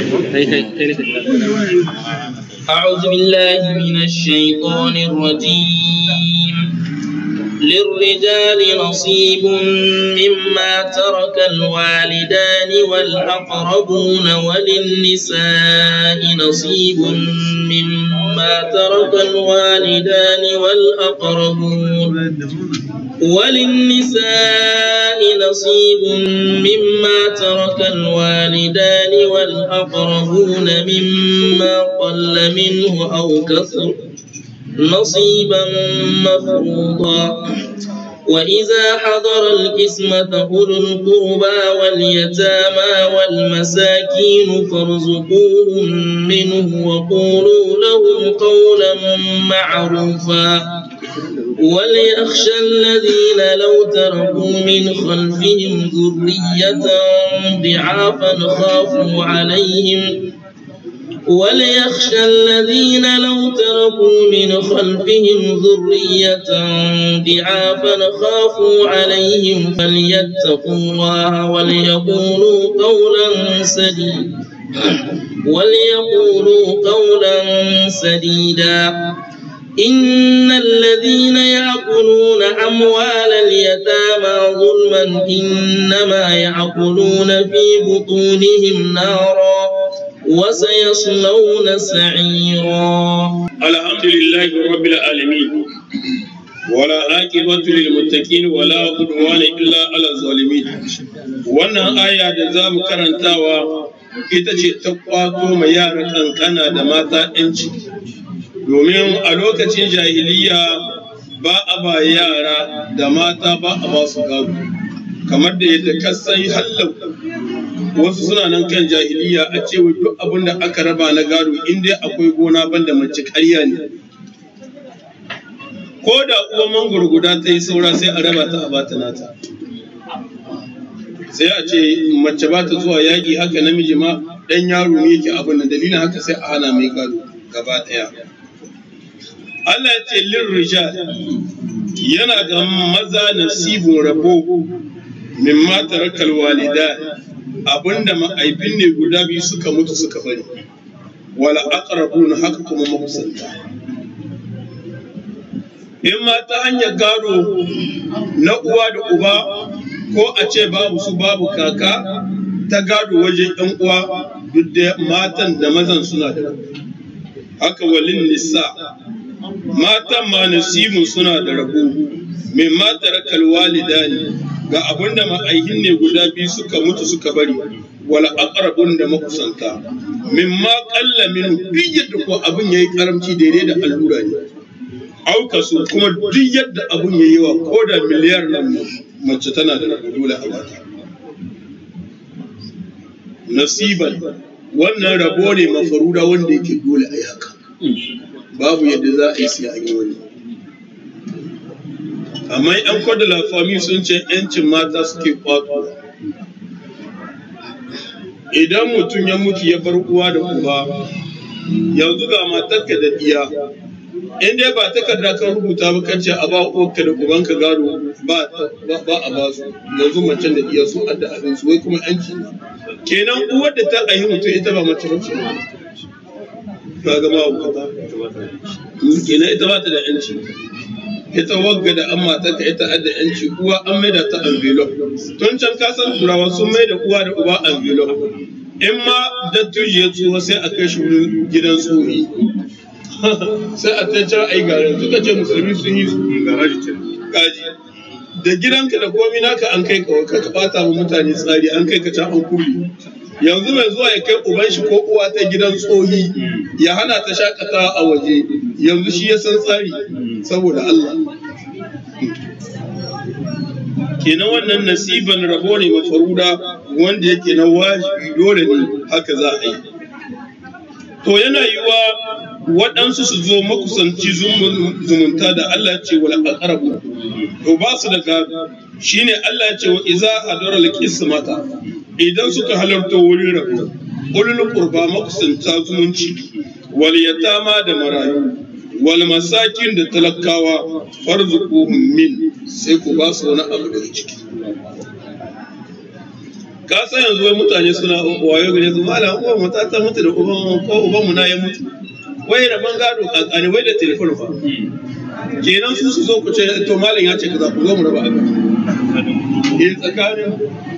أعوذ بالله من الشيطان الرجيم للرجال نصيب مما ترك الوالدان والأقربون وللنساء نصيب مما ترك الوالدان والأقربون وللنساء نصيب مما ترك الوالدان والأقربون مما قل منه أو كثر نصيبا مفروضا وإذا حضر القسمة أولو القربى واليتامى والمساكين فارزقوهم منه وقولوا لهم قولا معروفا وليخشى الذين لو تركوا من خلفهم ذرية ضعافا خافوا عليهم وليخشى الذين لو تركوا من خلفهم ذرية ضعافا خافوا عليهم فليتقوا الله وليقولوا قولا سديدا وليقولوا قولا سديدا إن الذين يأكلون أموال اليتامى ظلما إنما يأكلون في بطونهم نارا وسيصلون سعيرا الحمد لله رب العالمين ولا عاقبة للمتقين ولا عدوان إلا على الظالمين wannan aya da za mu karantawa ita ce ta kwato ma yara kankana da mata 'yanci domin a lokacin jahiliya ba a ba yara da mata ba a ba su gado kamar da yadda kasan hallau wasu suna nan kan jahiliya a cewa duk abin da aka raba na gado in dai akwai gona banda mace karya ne ko da uwa mangoro guda ta yi saura sai a raba ta a bata nata sai a ce mace ba ta zuwa yaƙi haka namiji ma ɗan yaro ne yake abin nan dalilin haka sai a hana mai gado gaba ɗaya Allah ya ce lin rijal yana ga maza nasibun rabo min matarakal walida abinda ma'aifin ne guda biyu suka mutu suka bari wala aqrabun haka kuma makusanta in ma ta hanyar gado na uwa da uba ko a ce babu su babu kaka ta gado wajen yan uwa duk da matan da mazan suna da haka walin nisa matan ma nasibun suna da rabo min matarakal walidani ga abin da ma'aihin ne guda biyu suka mutu suka bari wala aqrabun da makusanta mimma qalla min duk yadda ko abin yayi karamci daidai da allura ne auka su kuma duk yadda abin yayi wa ko da miliyar nan mace tana da rabo dole a bata nasiban wannan rabo ne mafaruda wanda yake dole a yaka babu yadda za a yi sai an yi wani amma yan kwadala fami sun ce yancin mata suke kwato idan mutum ya mutu ya bar uwa da uba yanzu ga matarka da iya in dai ba takarda kan rubuta ba kace a ba uwarka da ubanka gado ba ba a ba su yanzu macen da iya su adda abin su wai kuma yanci kenan uwar da ta ayi mutum ita ba mace ba ce ka ga ma hukata kenan ita ba ta da yanci ita wagga da an mata ka ita adda yanci uwa an maida ta envelope tun can ka san turawa sun maida uwa da uba envelope in ma dattijo ya tsuwa sai a kai shi wurin gidan tsohi sai a ta can ai garin suka ce musulmi sun yi su kaji da gidanka da komi naka an kai kawai ka bata wa mutane tsari an kai ka can an kulle yanzu mai zuwa ya kai uban shi ko uwa ta gidan tsohi ya hana ta shakatawa a waje yanzu shi ya san tsari saboda Allah kenan wannan nasiban rabo ne mafaruda wanda yake na wajibi dole ne haka za a yi to yana yiwa waɗansu su zo makusanci zumunta da Allah ce wal aqrabu to ba su da gado shine Allah ce wa iza hadara al idan suka halarta wurin rabu ulul qurba makusanta zumunci wal yatama da marayu wal masakin da talakawa farzuquhum min sai ku ba su wani abu daga ciki ka san yanzu wai mutane suna wayo gare su malam uwan mu ta ta mutu da uban ko uban mu na ya mutu wai rabon gado kankani wai da telefon fa kenan su su zo ku ce to malam ya ce kaza ku zo mu raba abin eh tsakanin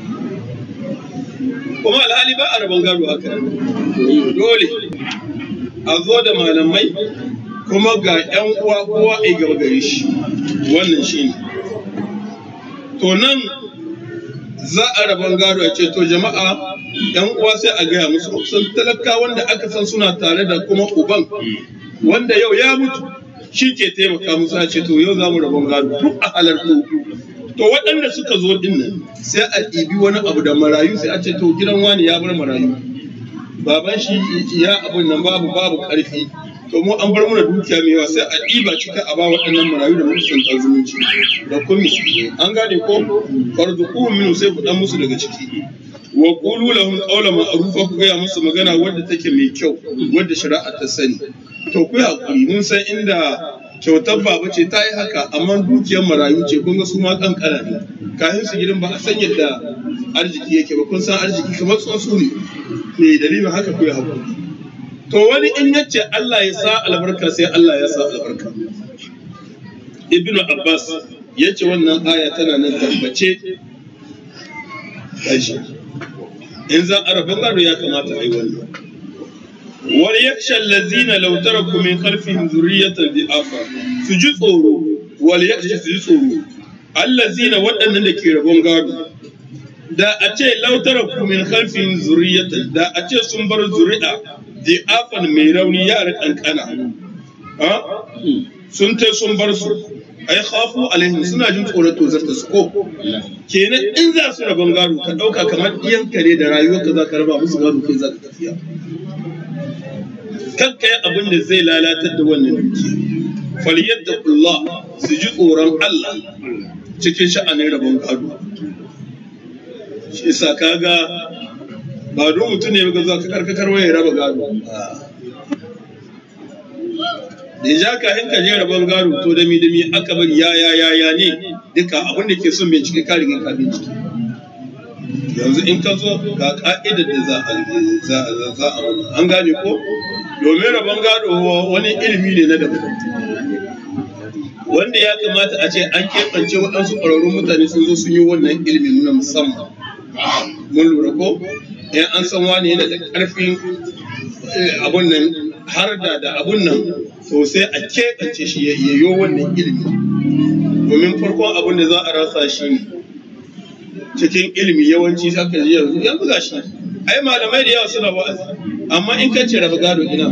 kuma alhali ba a rabon gado haka dole a zo da malamai kuma ga yan uwa kowa a gaba gare shi wannan shine to nan za a rabon gado a ce to jama'a yan uwa sai a gaya musu sun talaka wanda aka san suna tare da kuma uban wanda yau ya mutu shi ke taimaka musu a ce to yau za mu rabon gado duk a halartu to waɗanda suka zo din nan sai a ɗibi wani abu da marayu sai a ce to gidan wani ya bar marayu baban shi ya abun nan babu babu ƙarfi to mu an bar mana dukiya mai yawa sai a ɗiba cika a ba waɗannan marayu da makusanta zumunci da kuma an gane ko farzuquhum minhu sai ku dan musu daga ciki wa qulu lahum qawlan ma'rufa ku gaya musu magana wadda take mai kyau wadda shari'a ta sani to ku hakuri mun san inda kyautar baba ce ta yi haka amma dukiyar marayu ce kun ga su ma kankana ne kafin su gidan ba a san yadda arziki yake ba kun san arziki kamar tsuntsu ne ne dalilin haka ku yi hakuri to wani in yace Allah ya sa albarka sai Allah ya sa albarka ibnu abbas yace wannan aya tana nan tabbace kashi in za a rabon gado ya kamata a yi wannan wal yakhsha allazina law taraku min khalfihim dhurriyatan dhi'afa su ji tsoro wal yakhsha su ji tsoro allazina waɗannan da ke rabon gado da a ce law taraku min khalfihim dhurriyatan da a ce sun bar zuri'a dhi'afan mai rauni yara kankana ha sun tai sun bar su ai khafu alaihim suna jin tsoron tozarta su ko kenan in za su rabon gado ka dauka kamar iyan kare da rayuwar ka za ka raba musu gado kai za ka tafiya kan kai abin da zai lalatar da wannan duki faliyadda Allah su ji tsoron Allah cikin sha'anin rabon gado shi yasa kaga ba don mutum ne ga zuwa ka karkakar ya raba gado da ja ka hinka je rabon gado to dami dami aka bari ya ya ya ya ne duka abin da ke son bincike ka riga ka bincike yanzu in ka zo ga ka'idar da za a za a za a an gane ko domin rabon gado wani ilimi ne na daban wanda ya kamata a ce an keɓance waɗansu ƙwararrun mutane sun zo sun yi wannan ilimin na musamman mun lura ko in an san wani yana da ƙarfin abun nan har da da abun nan to sai a keɓance shi ya yiwo wannan ilimi domin farkon abun da za a rasa shi ne cikin ilimi yawanci saka ji yanzu yanzu ga shi ai malamai da yawa suna wa'azi amma in ka ce raba gado ina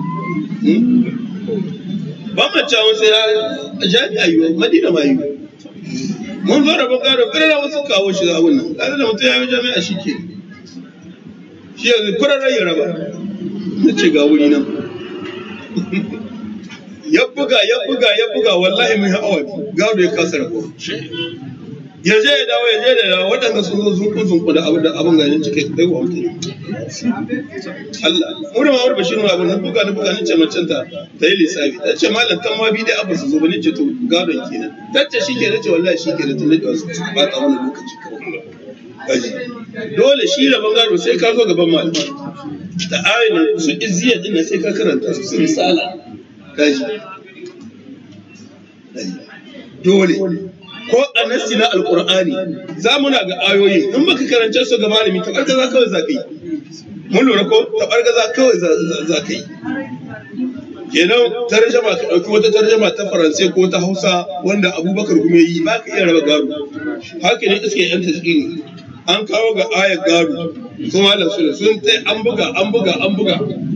ba mu ta wasu ya jami'a yi madina ma yi mun zo raba gado kare wasu kawo shi abun nan kaga da mutum ya yi jami'a shi ke shi yanzu kurarren ya raba na ce ga wuri nan ya buga ya buga ya buga wallahi mai hawa gado ya kasa rabo ya je ya dawo ya je da dawo waɗanda sun zo zunku zunku da abin da abin ganin cike kai wa mutum Allah mu da mawar bashir abin na buga na buga ni ce macen ta ta yi lissafi ta ce malam kan ma bi da abu su zo ba ni ce to gadon kenan ta ce shi ke na ce wallahi shi ke da tun da wasu suka bata wani lokaci kawai dole shi rabon gado sai ka zo gaban malamai da ayoyin su izziya din sai ka karanta su su risala kaji dole ko a nassi na alqur'ani za mu na ga ayoyi in baka karance su ga malami ta bargaza kawai za ka yi mun lura ko ta bargaza kawai za ka yi kenan tarjama ka ɗauki wata tarjama ta faransai ko ta hausa wanda abubakar kuma yi ba ka iya raba gado haka ne iske yan tasiri an kawo ga ayar gado su malam su sun tai an buga an buga an buga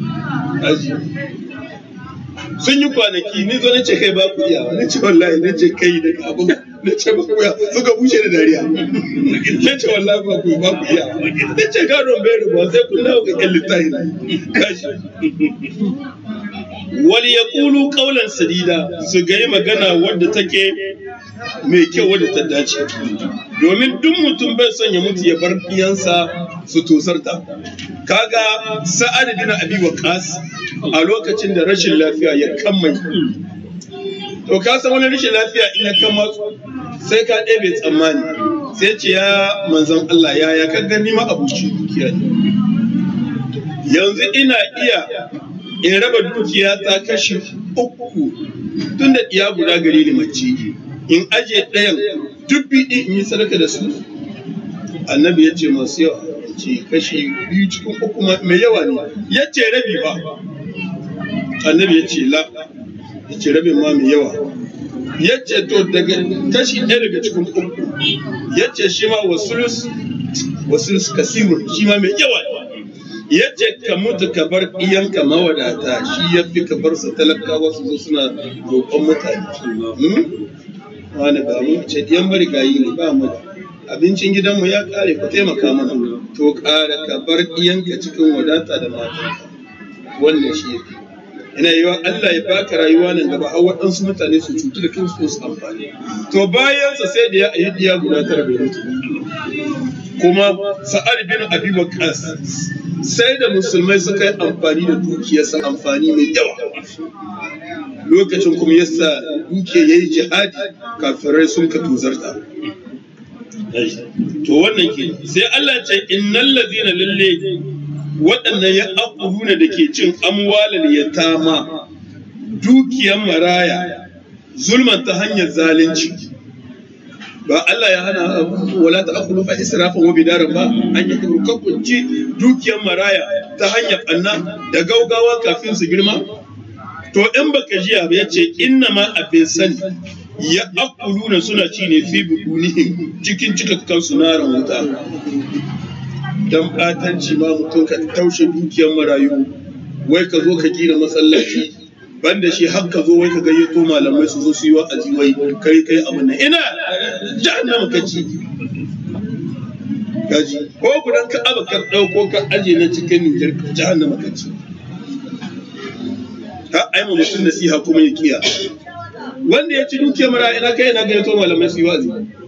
sun yi kwanaki ni zo na ce kai ba ku iya na ce wallahi na ce kai da abin na ce ba ku iya suka bushe da dariya na ce wallahi ba ku ba ku iya na ce gadon bai rubuwa sai kun dawo ga kyan littafi kashi wal yaqulu qawlan sadida su ga magana wadda take mai kyau wadda ta dace domin duk mutum bai son ya mutu ya bar iyansa su tosarta kaga sa'ad bin abi waqas a lokacin da rashin lafiya ya kammai to ka san wani rashin lafiya in ya kama sai ka ɗebe tsammani sai ce ya manzon Allah ya ya ka gani ma abuci dukiya ne yanzu ina iya in raba dukiya ta kashi uku tun da iya guda gari ni mace in aje ɗayan duk biɗi in yi sadaka da su annabi ya ce masu yawa ce kashi biyu cikin uku mai yawa ne ya ce rabi ba annabi ya ce la ya ce rabin ma mai yawa ya ce to daga kashi ɗaya daga cikin uku ya ce shi ma wasulus wasulus kasirun shi ma mai yawa ya ce ka mutu ka bar iyanka mawadata shi ya fi ka bar su talakawa su zo suna roƙon mutane wani ba mu ce ɗiyan marigayi ne ba mu abincin gidanmu ya ƙare ku taimaka mana to ƙara ka bar iyanka cikin wadata da mata wannan shi ya fi ina yi wa Allah ya baka rayuwa nan gaba har waɗansu mutane su cutu da kansu su amfani to bayansa sai da ya ayi diya guda tara bai mutu kuma sa'ad bin abi waqas sai da musulmai suka yi amfani da dukiyarsa amfani mai yawa lokacin kuma yasa duke yayi jihadi kafirai sun ka tuzarta to wannan ke sai Allah ce innal ladina lalle waɗannan ya akuluna da ke cin amwalal yatama dukiyar maraya zulman ta hanyar zalunci ba Allah ya hana wala ta akulu fa israfan wa bidaran ba an yi kurkakunci dukiyar maraya ta hanyar anna da gaugawa kafin su girma to in baka jiya ba yace inna ma abin sani ya akuluna suna ci ne fi budunihim cikin cikakkan sunaran wuta dan batanci ma mutum ka taushe dukiyar marayu wai ka zo ka gina masallaci banda shi har ka zo wai ka gayyato malamai su zo su yi wa'azi wai kai kai abin nan ina jahannama ka ci gaji ko gudan ka aba ka dauko ka aje na cikin Nijar jahannama ka ci ha ai mu mutum nasiha kuma ya kiya wanda ya ci dukiyar mara ina kai ina gayyato malamai su yi wa'azi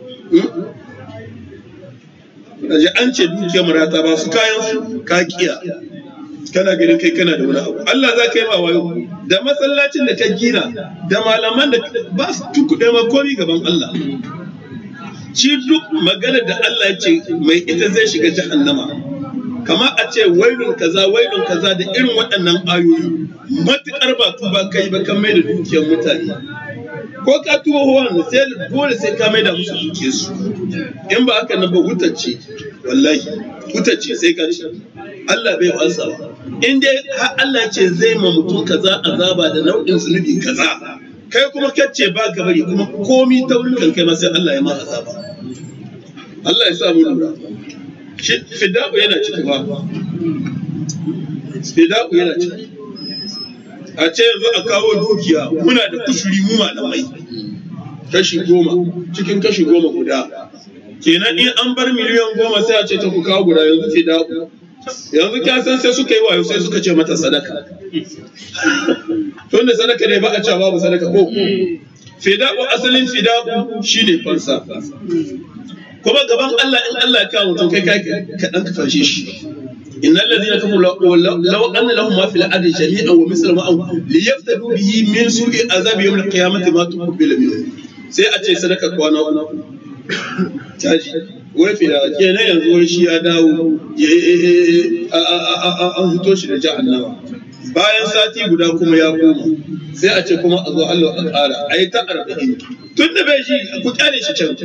Kaji an ce dukiyar marata ba su kayan su ka kiya kana ganin kai kana da wani abu Allah za ka yi ma wayo da masallacin da ka gina da malaman da ba su tukuɗe ma komi gaban Allah shi duk magana da Allah ya ce mai ita zai shiga jahannama kama a ce wailun kaza wailun kaza da irin waɗannan ayoyi matuƙar ba tuba kai ba kan mai da dukiyar mutane ko ka tuba wannan sai dole sai ka mai da musu dukiyar su in ba haka nan ba wutacce wallahi wutacce sai ka ci Allah bai wansa ba in dai har Allah ce zai ma mutum kaza azaba da nau'in zunubi kaza kai kuma kacce ba ka bari kuma komi taurin kan kai ma sai Allah ya ma azaba Allah ya sa mu lura shi fida'u yana ciki ba fida'u yana ciki a ce yanzu a kawo dukiya muna da kushuri mu malamai kashi goma cikin kashi goma guda kenan in an bar miliyan goma sai a ce ta ku kawo guda yanzu fida'u yanzu ka san sai suka yi wayo sai suka ce mata sadaka tunda sadaka ne ba a cewa babu sadaka ko fida'u asalin fida'u shine fansa kuma gaban Allah in Allah ya kawo mutum kai kai ka dan ka fashe shi innal ladina kafaru law anna lahum ma fil ardi jami'an wa mislu ma li yaftadu bihi min su'i azabi yawm al-qiyamati ma tuqbil minhu sai a ce sadaka kwana uku taji wai fida kenan yanzu wai shi ya dawo an fito shi da jahannama bayan sati guda kuma ya koma sai a ce kuma a zo Allah a ƙara a yi ta arba'in tun da bai shi ku kyale shi can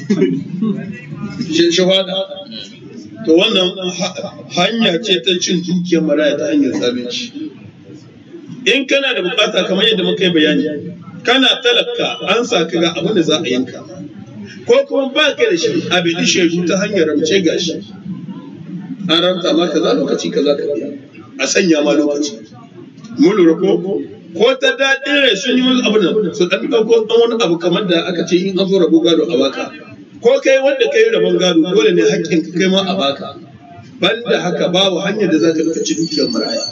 shahada to wannan hanya ce ta cin dukiyar maraya ta hanyar zalunci in kana da bukata kamar yadda muka yi bayani kana talaka an sa ka ga abin da za a yanka ko kuma ba ka da shi a bi shaidu ta hanyar ramce gashi an ranta ma kaza lokaci kaza ka biya a sanya ma lokaci mun lura ko ko ta daɗin rai sun yi wani abu nan su ɗan ɗauko ɗan wani abu kamar da aka ce in an zo rabo gado a baka ko kai wanda kai rabon gado dole ne haƙƙin ka kai ma a baka banda haka babu hanyar da za ka bi ci dukiyar maraya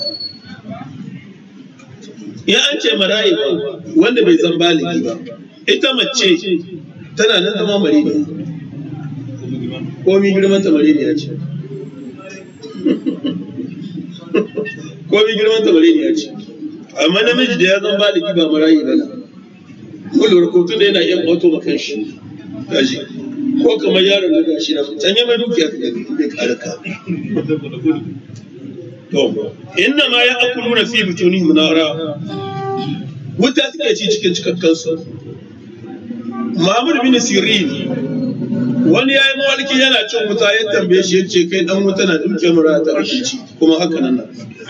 in an ce marayi ba wanda bai zan baligi ba ita mace tana nan zama marina komi girman ta marina ya ce komi girman ta marina ya ce amma namiji da ya zan baligi ba marayi ba mun lura ko tunda yana iya kwato ma kanshi gaji ko kamar yaron da gashi na can ya mai dukiya ka gani bai kare ka to inna ma ya akuluna fi butunihim nara wuta suke ci cikin cikakkansu Muhammad bin Sirin wani ya yi mawalki yana cin wuta ya tambaye shi ya ce kai dan wuta na duke mura ta kake ci kuma haka nan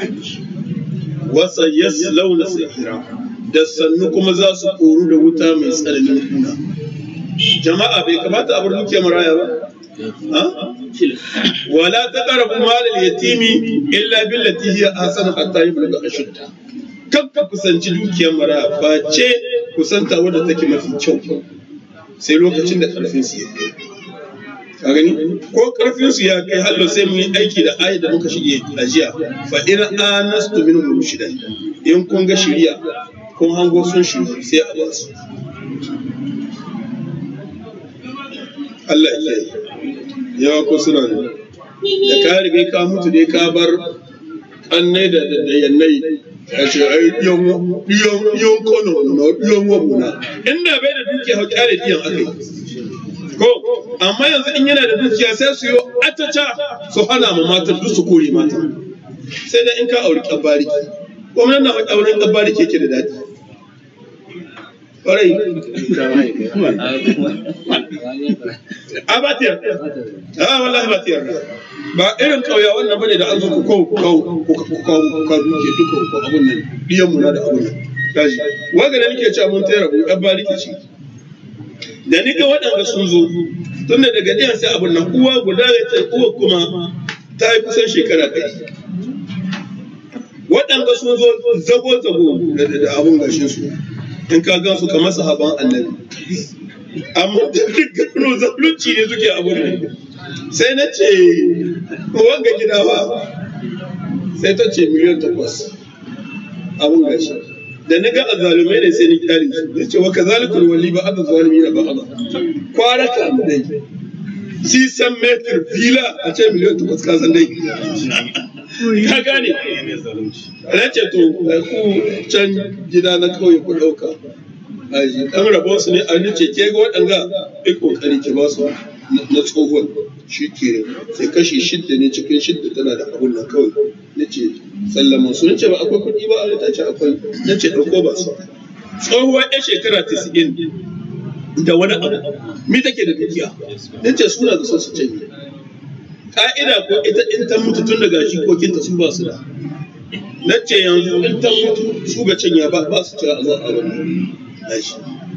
wasa yaslauna sahira da sannu kuma za su koru da wuta mai tsananin kuna jama'a bai kamata a bar duke maraya ba wala taqrabu mal al-yatimi illa billati hiya ahsanu hatta yablugha ashudda kan ka kusanci dukiyar maraya ba ce kusanta wadda take mafi kyau sai lokacin da karfin su ya kai ka gani ko karfin su ya kai hallo sai mun yi aiki da ayat da muka shige a jiya fa in anastu min rushdan in kun ga shiriya kun hango sun shiri sai a basu Allah ya yawa ko suna ne da ka riga ka mutu dai ka bar annai da da yannai ya ce ai diyon diyon diyon kono no diyon wabuna inda bai da dukiya hau kyale diyan akai ko amma yanzu in yana da dukiya sai su yi ataca su hana ma matan duk su kore mata sai da in ka auri kabari kuma nan na auren kabari ke da daɗi kwarai a ba ta yarda a wallahi ba ta yarda ba irin kauya wannan bane da an zo ku kawo ku kawo ku kawo ku kawo duke duka ku abun nan diyan mu na da abun nan kaji waga da nake cewa mun tayar mu dan bariki ce da ni ga waɗanda sun zo tun da daga ɗiyan sai abun nan uwa guda ya ce uwa kuma ta yi kusan shekara ɗari waɗanda sun zo zago zago da abun gashin su in ka gan su kamar sahaban annabi amma da gano zalunci ne suke abu ne sai na ce wanga gida ba sai ta ce miliyan takwas abun gashi da na ga azalumai ne sai ni kyale su ya ce wa kazalikul wali ba aka zalimi na ba aba kwara ka dai si san metir fila a ce miliyan takwas ka san dai ka gane na ce to ku can gida na kauye ku ɗauka aji ɗan rabon su ne a ni ce ke ga waɗanga ɗin ƙoƙari ki ba su na tsohon shi ke sai kashi shidda ne cikin shidda tana da abun nan kawai na ce sallama su ce ba akwai kuɗi ba a ta ce akwai na ce ɗauko ba su tsohuwar ɗan shekara tisa'in da wani abu mi take da dukiya na ce suna da son su canye ka'ida ko ita in ta mutu tun daga jikokinta su ba su da na ce yanzu in ta mutu su ga canya ba ba su cewa a zo a wani nashi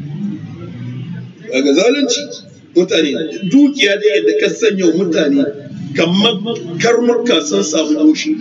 daga zalunci mutane dukiya da yadda ka sanya mutane kamar karnuka sun samu goshi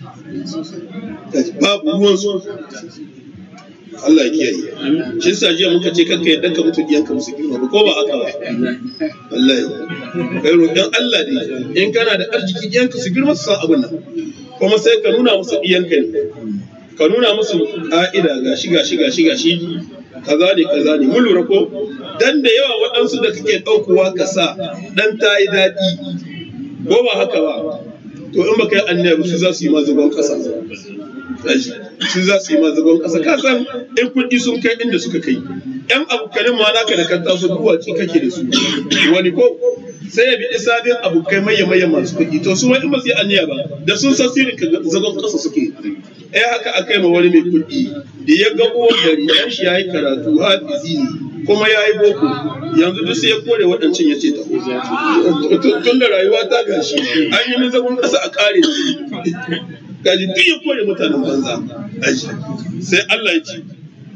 babu ruwansu Allah ya kiyaye shi yasa jiya muka ce kanka yadda ka mutu diyanka musu girma ba ko ba haka ba wallahi kai roƙon Allah ne in kana da arziki diyanka su girma su san abin nan kuma sai ka nuna musu diyanka ne ka nuna musu ka'ida gashi gashi gashi gashi kaza ne kaza ne mun lura ko dan da yawa waɗansu da kake ɗaukowa ka sa dan ta yi daɗi ko ba haka ba to in baka yi annabi su za su yi mazuban ƙasa su za su yi mazuban ƙasa ka san in kuɗi sun kai inda suka kai yan abokanin ma naka da kan taso duwaci kake da su wani ko sai ya bi sabin abokai maye maye masu kuɗi to su ma in ba su yi anniya ba da sun san sirrin ka zagon ƙasa suke eh haka aka yi ma wani mai kuɗi da ya ga uwar gari yan shi ya yi karatu hafizi ne kuma ya yi boko yanzu duk sai ya kore waɗancan ya ce ta tun da rayuwa ta gashi an yi min zagon ƙasa a ƙare gaji duk ya kore mutanen banza sai Allah ya ce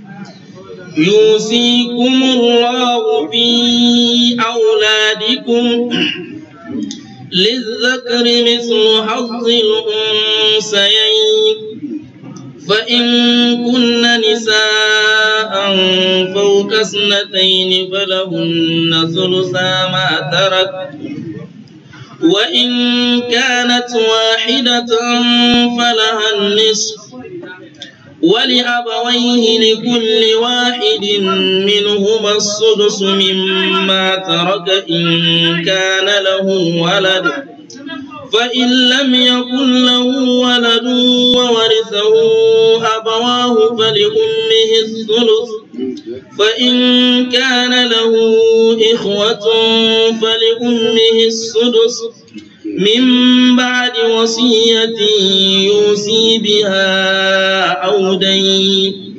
يوصيكم الله في أولادكم للذكر مثل حظ الأنثيين فإن كن نساء فوق اثنتين فلهن ثلثا ما ترك وإن كانت واحدة فلها النصف ولأبويه لكل واحد منهما السدس مما ترك إن كان له ولد فإن لم يكن له ولد وورثه أبواه فلأمه الثلث فإن كان له إخوة فلأمه السدس من بعد وصية يوصي بها أو دين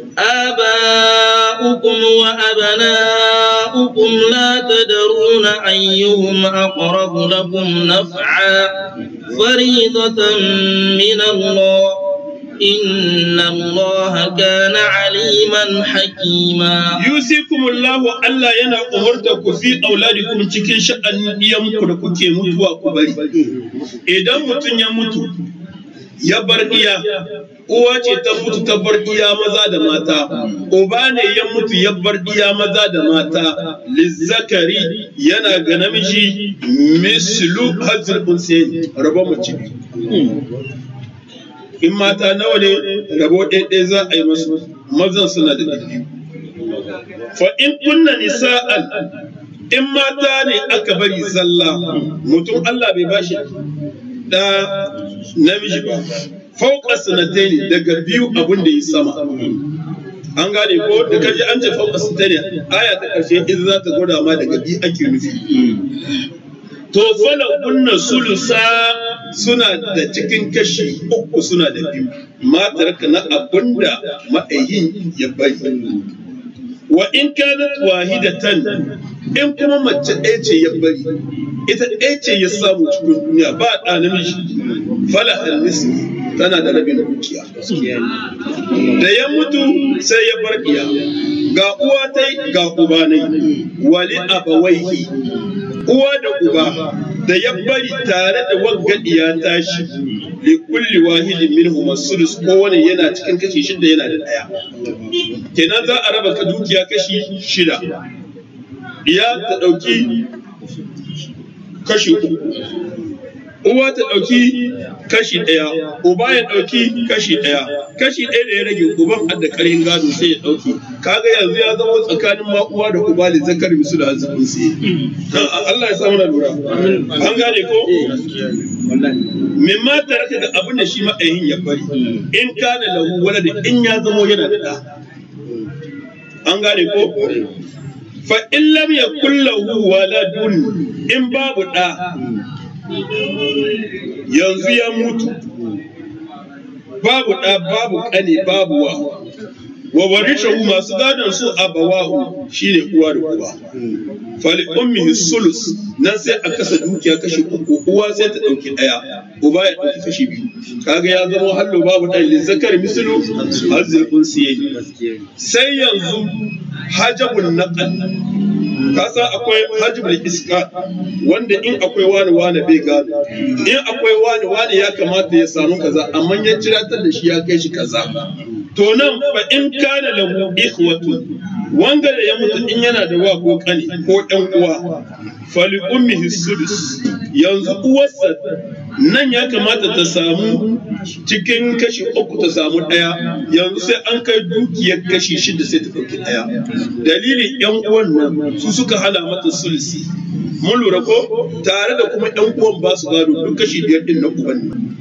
آباؤكم وأبناؤكم لا تدرون أيهم أقرب لكم نفعا فريضة من الله إن الله كان عليما حكيما yusikumullahu Allah yana umarta ku fi auladikum cikin sha'anin iyanku da kuke mutuwa ku bari idan mutum ya mutu ya bar iya uwa ce ta mutu ta bar iya maza da mata uba ne ya mutu ya bar iya maza da mata lizzakari yana ga namiji mislu hazir unsayin rabo mace in mata nawa ne rabo ɗaiɗai za a yi masu mazan suna da biyu fa in kunna nisa'an in mata ne aka bari zalla mutum Allah bai bashi da namiji ba fauka sanataini daga biyu abin da yi sama an gane ko da kaji an ce fauka sanataini aya ta karshe in za ta gwada ma daga biyu ake nufi to fala kunna sulusa suna da cikin kashi uku suna da biyu matar ka na abinda ma'ayin ya bari wa in kanat wahidatan in kuma mace ɗaya ce ya bari ita ɗaya ce ya samu cikin duniya ba ɗa namiji fala halisi tana da rabin dukiya da ya mutu sai ya bar iya ga uwa ta ga uba ne wali abawaihi uwa da uba da ya bari tare da waggadiya tashi li kulli wahidin minhum as-sudus kowane yana cikin kashi shida yana da daya kenan za a raba ka dukiya kashi shida iya ta dauki kashi uku uwa ta ɗauki kashi ɗaya uba ya ɗauki kashi ɗaya kashi ɗaya da ya rage uban har da ƙarin gado sai ya ɗauki kaga yanzu ya zama tsakanin ma uwa da uba da zakar musu da azumin sai Allah ya samu na lura an gane ko min ma taraka da abin da shi ma'ayin ya bari in kana lahu wala da in ya zamo yana da ɗa an gane ko fa in lam yakul lahu waladun in babu ɗa yanzu ya mutu babu ɗa babu ƙane babu wa wa warishahu masu gadon su abawahu shine uwa da uba fali ummihi sulus nan sai a kasa dukiya kashi uku uwa sai ta ɗauki ɗaya uba ya ɗauki kashi biyu kaga ya zama hallo babu ɗan lizzakar mislu hazzil unsiyayi sai yanzu hajabun naqal ka san akwai hajjibul iska wanda in akwai wani wani bai gado in akwai wani wani ya kamata ya samu kaza amma ya ciratar da shi ya kai shi kaza to nan fa in kana lahu ikhwatun wanda da ya mutu in yana da wa ko kani ko ɗan uwa fali ummihi sudus yanzu uwarsa nan ya kamata ta samu cikin kashi uku ta samu ɗaya yanzu sai an kai dukiyar kashi shida sai ta ɗauki ɗaya dalilin yan uwan nan su suka hana mata sulsi mun lura ko tare da kuma yan uwan ba su gado duk kashi biyar din na uban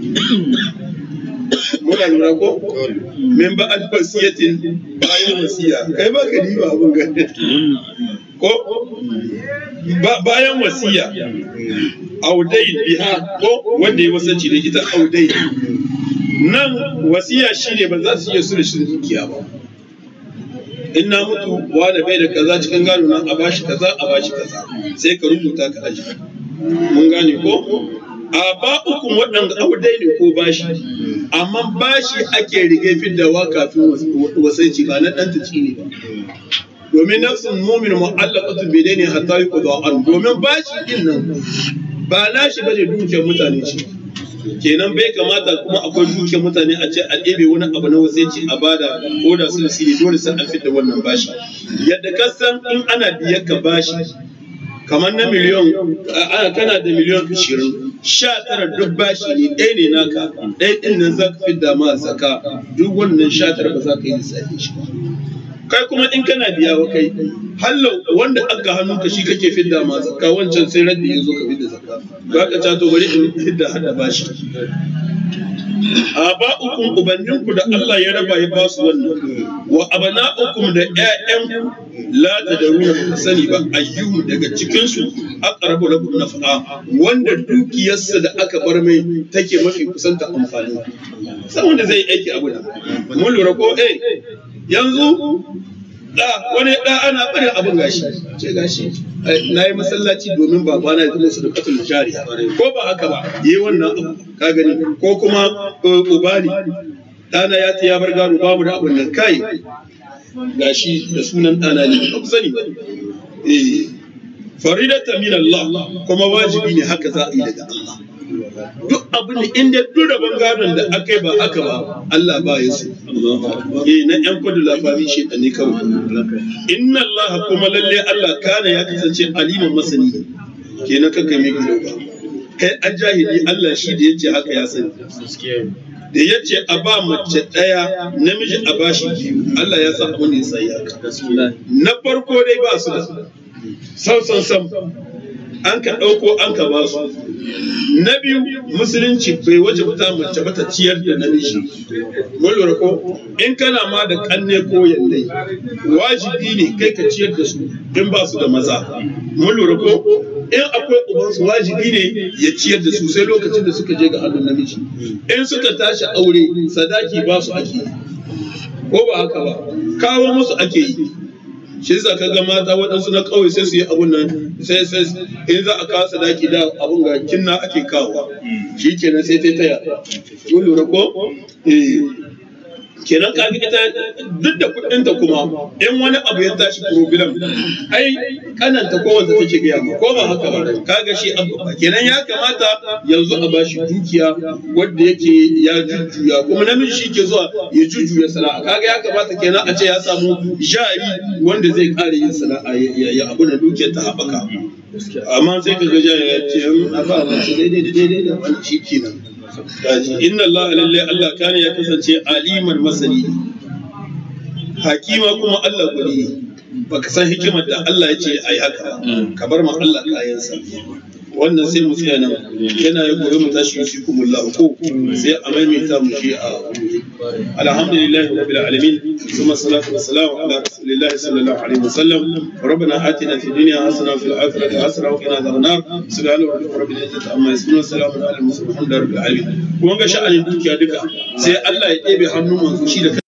muna lura ko min ba alfasiyatin bayan wasiya kai ba ka diba abun ga ko bayan wasiya audai biha ko wanda ya wasanci da ita audai nan wasiya shine ba za su iya su da shi dukiya ba in na mutu wani bai da kaza cikin gado nan a bashi kaza a bashi kaza sai ka rubuta ka aji mun gane ko a ba ukun waɗanda audai ne ko bashi amma bashi ake rige fiddawa kafin wasanci ba na ɗan ta ne ba domin nafsin mumin mu'allaqatu bi dayni hatta yuqda an domin bashi din nan ba nashi bane dukiyar mutane ce kenan bai kamata kuma akwai dukiyar mutane a ce a ɗebe wani abu na wasaici a bada ko da sun siri dole sai an fitta wannan bashi yadda ka san in ana biyar ka bashi kamar na miliyon ana kana da miliyon ashirin sha tara duk bashi ne ɗaya ne naka ɗaya ɗin nan za ka fidda ma zaka duk wannan sha tara ba za ka yi lissafi shi ba kai kuma in kana biya wa kai hallau wanda aka hannun ka shi kake fidda ma zakka wancan sai raddi ya zo ka fidda zakka ba ka ta to bari in fidda hada bashi aba'ukum ubanninku da Allah ya raba ya ba su wannan wa abana'ukum da ƴaƴan la tadruna ba sani ba ayyuhu daga cikin su aqrabu lakum naf'a wanda dukiyarsa da aka bar mai take mafi kusanta amfani sai wanda zai aiki abu da mun lura ko eh yanzu da wani da ana barin abin gashi ce gashi na yi masallaci domin babana ya zama su da katul jariya ko ba haka ba yi wannan abu ka gani ko kuma ubali ɗana ya ta ya bar gado babu da abin nan kai gashi da sunan ɗana ne ba ku sani ba eh faridatan min Allah kuma wajibi ne haka za a yi daga Allah duk abin da inda duk rabon gadon da aka yi ba aka ba Allah ba ya so eh na yan kudu labarin shi ne kawai inna Allah kuma lalle Allah kana ya kasance aliman masani kenan kanka mai gido ba kai an jahili Allah shi da yace haka ya sani da ya ce a ba mace ɗaya namiji a bashi biyu Allah ya sa abin da ya sai haka na farko dai ba su da sam sam sam an ka ɗauko an ka ba su na biyu musulunci bai waje ta mace ba ta ciyar da namiji mun lura ko in kana ma da kanne ko yallai wajibi ne kai ka ciyar da su in ba su da maza mun lura ko in akwai ubansu wajibi ne ya ciyar da su sai lokacin da suka je ga hannun namiji in suka tashi aure sadaki ba su ake ko ba haka ba kawo musu ake yi shi yasa ka ga mata waɗansu na ƙauye sai su yi abun nan sai sai in za a kawo sadaki da abun ga kinna ake kawo shi kenan sai ta taya kun lura ko eh kenan kaga ita duk da kuɗinta kuma in wani abu ya tashi problem ai kananta ko wanda take gaya ma ko ba haka ba kaga shi abu ba kenan ya kamata yanzu a bashi dukiya wanda yake ya jujjuya kuma namiji shi ke zuwa ya jujjuya sana'a kaga ya kamata kenan a ce ya samu jari wanda zai kare yin sana'a ya abu da dukiyar ta haɓaka amma sai ka ga jari ya ce a ba mace daidai da daidai da wani shi kenan inna Allah lalle Allah kana ya kasance aliman masani hakima kuma Allah guri ne baka san hikimar da Allah ya ce ai haka ka bar ma Allah kayansa wannan sai mu tsaya nan yana ya gobe mu tashi shi kuma Allah ko sai a maimaita mu shi a alhamdulillah rabbil alamin thumma salatu wassalamu ala rasulillahi sallallahu alaihi wasallam ربنا آتنا في الدنيا حسنة وفي الآخرة حسنة وقنا عذاب النار سبحان ربك رب العزة عما يصفون وسلام على المرسلين الحمد لله رب العالمين kun ga sha'anin dukiya duka sai Allah ya ɗebe hannun manzo shi da